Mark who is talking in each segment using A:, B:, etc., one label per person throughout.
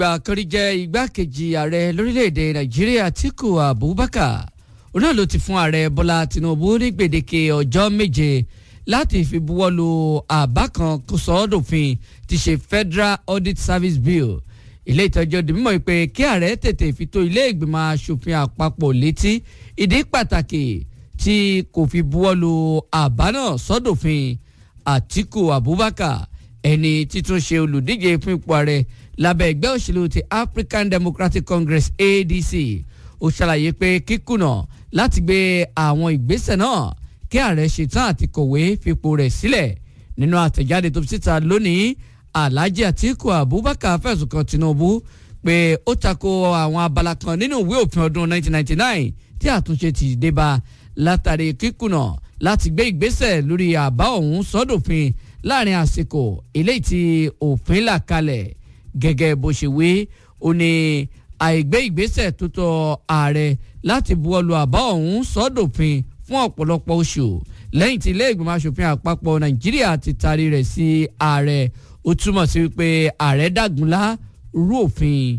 A: ìgbà kan rí jẹ́ igbákejì ààrẹ lórílẹ̀‐èdè nàìjíríà Atiku Abubakar òun náà ló ti fún ààrẹ Bọ́lá Tinubu ní gbèdéke ọjọ́ méje láti fi buwọ́lu àbá kan kó sọ ọ́ dòfin ti ṣe Federal Audit Service Bill ilé ìtọ́jú di mímọ̀ pé kí ààrẹ tètè fi tó ilé ìgbìmọ̀ asòfin àpapọ̀ létí ìdí pàtàkì tí kò fi buwọ́lu àbá náà sọ́dọ̀fin Atiku Abubakar ẹni títún ṣe olùdíje fún ipò ààrẹ lábẹ́ ẹgbẹ́ òṣèlú ti African Democratic Congress ADC ó ṣàlàyé pé kíkùnà láti gbé àwọn ìgbésẹ̀ náà kí ààrẹ ṣetán àti kọ̀wé fipò rẹ̀ sílẹ̀ nínú àtẹ̀jáde tó fi síta lónìí Alhaji Atiku Abubakar fẹ̀sùn kan Tinubu pé ó tako àwọn abala kan nínú ìwé òfin ọdún 1999 tí àtúnṣe ti dé bá látàrí kíkùnà láti gbé ìgbésẹ̀ lórí àbá ọ̀hún sọ́dọ̀fin láàrin àsìkò eléyìí tí òfin là kalẹ̀ gẹ́gẹ́ bó ṣe wí ó ní àìgbé ìgbésẹ̀ tó tọ́ ààrẹ láti buwọ́lu àbá ọ̀hún sọ́dọ̀fin fún ọ̀pọ̀lọpọ̀ oṣù lẹ́yìn tí ilé ìgbìmọ̀ asòfin àpapọ̀ nàìjíríà ti taari rẹ̀ sí ààrẹ ó túmọ̀ sí wípé ààrẹ dàgúnlá rú òfin.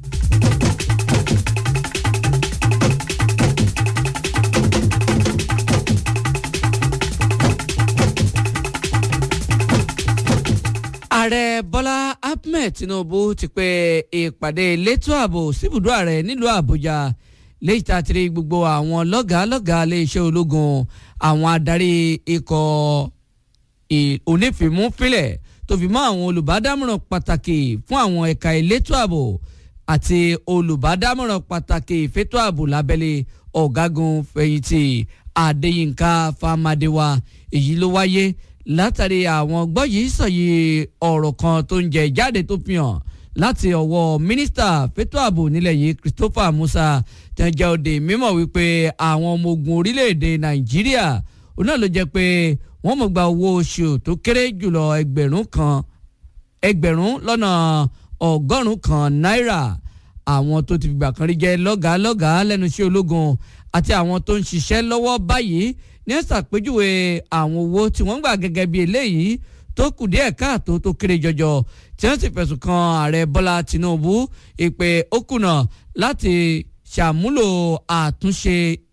A: ààrẹ bọ́lá ahmed tinubu ti pe ìpàdé elétò ààbò síbùdó ààrẹ nílùú àbújá léyìí tá a ti rí gbogbo àwọn lọ́gàálọ́gàá iléeṣẹ́ ológun àwọn adarí ikọ̀ onífìmúfilẹ̀ tó fi mọ́ àwọn olùbádámọ̀ràn pàtàkì fún àwọn ẹ̀ka elétò ààbò àti olùbádámọ̀ràn pàtàkì ìfẹ́tò ààbò lábẹ́lé ọ̀gágun fẹ̀yìntì adéyínká famadewa èyí ló wáyé látàrí àwọn gbọ́ yìí sọ̀yì ọ̀rọ̀ kan tó ń jẹ jáde tó fi hàn láti ọwọ́ mínísítà fẹ́tò ààbò nílẹ̀ yìí Christopher Musa tẹ̀jẹ̀ òde mímọ̀ wípé àwọn ọmọ ogun orílẹ̀-èdè Nàìjíríà òun náà ló jẹ́ pé wọ́n mọ̀ gba owó oṣù tó kéré jùlọ ẹgbẹ̀rún kan ẹgbẹ̀rún lọ́nà ọgọ́rùn-ún kan náírà àwọn tó ti fìgbà kan rí jẹ́ lọ́gàálọ́gàá lẹ́nu iṣẹ́ ológun àti àwọn tó ń ṣiṣẹ́ lọ́wọ́ báyìí ní ẹ ṣàpèjúwe àwọn owó tí wọ́n gbà gẹ́gẹ́ bí eléyìí tó kù díẹ̀ káàtó tó kéré jọjọ tí wọ́n sì fẹ̀sùn kan ààrẹ Bọ́lá Tinubu ìpè ó kùnà láti ṣàmúlò àtúnṣe